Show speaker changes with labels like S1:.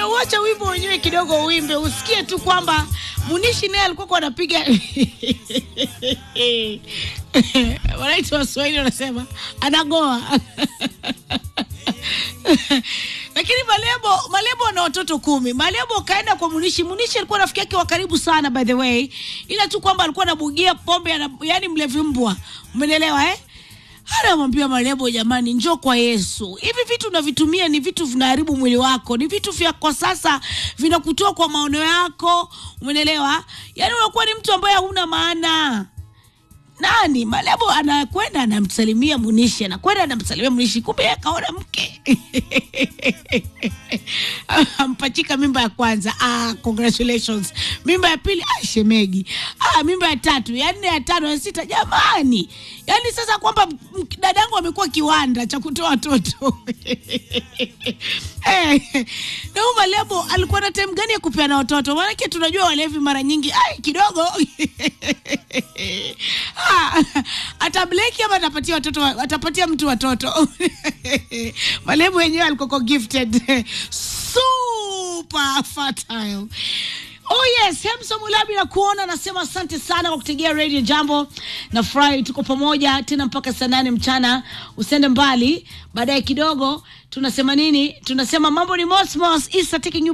S1: uacha wimbo wenyewe kidogo uimbe, usikie tu kwamba Munishi naye alikuwa anapiga wanaita Waswahili wanasema anagoa lakini Malebo Malebo ana watoto kumi. Malebo kaenda kwa Munishi. Munishi alikuwa rafiki yake wa karibu sana by the way, ila tu kwamba alikuwa anabugia pombe, ana, yani mlevi mbwa, umenielewa eh? Anamwambia Malebo, jamani, njoo kwa Yesu. Hivi vitu unavitumia ni vitu vinaharibu mwili wako, ni vitu vya kwa sasa vinakutoa kwa maono yako, umenielewa? Yani unakuwa ni mtu ambaye hauna maana nani Malebo anakwenda anamsalimia Munishi, anakwenda anamsalimia Munishi, kumbe yeye kaona mke ampachika mimba ya kwanza. Ah, congratulations. Mimba ya pili, ah, shemegi. Ah, mimba ya tatu, ya nne, ya tano, ya sita. Jamani, yaani sasa kwamba m- dadangu amekuwa kiwanda cha kutoa watoto eh, na huyu Malebo alikuwa na time gani ya kupeana watoto? Maanake tunajua walevi mara nyingi ai kidogo Ah, atableki ama atapatia watoto wa- atapatia mtu watoto Malebo wenyewe alikoko gifted super fertile Oh yes, Hemsa Mulabi na kuona nasema asante sana kwa kutegea Radio Jambo. Nafurahi tuko pamoja tena mpaka saa nane mchana. Usende mbali. Baadaye kidogo tunasema nini? Tunasema mambo ni mosmos. Isa taking you